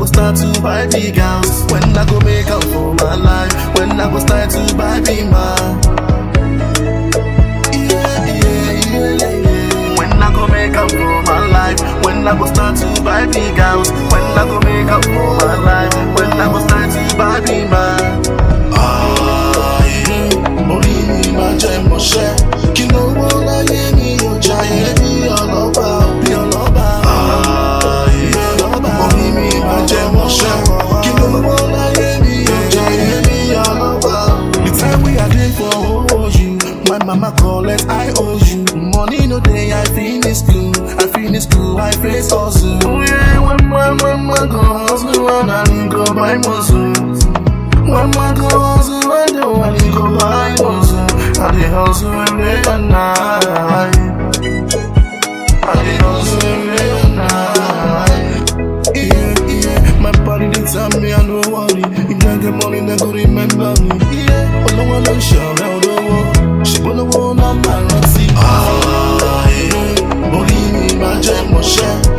start to buy big house? When I go make up for my life? When I go start to buy big man? Yeah, yeah, yeah, yeah, yeah. When I go make up for my life? When I go start to buy big house? When I go make up for my life? When I go start to buy big man? Ayé, orí mi máa jẹ́ mọ́ṣẹ́. Kí lówó láyé mi ò jayé bí ọlọ́ba bí ọlọ́ba. Ayé, orí mi máa jẹ́ mọ́ṣẹ́. Kí lówó láyé mi ò jayé bí ọlọ́ba. The time we are dey for owó you, my mama collect I owe you. Money no dey, I finish school, I finish school, I face hustle. Oh yeah, when my mama go hustle, and I go buy muscle. When my go hustle, I do I need go buy muscle. I dey hustle every day and night. I dey hustle every day and night. Yeah, yeah, my body dey tell me I no worry. If I get money, they go remember me. Yeah, olówó ló ń ṣọ̀rẹ́ olówó, ṣùgbọ́n olówó náà máa rántí. Ayé, orí mi máa jẹ́ mọ́ṣẹ́.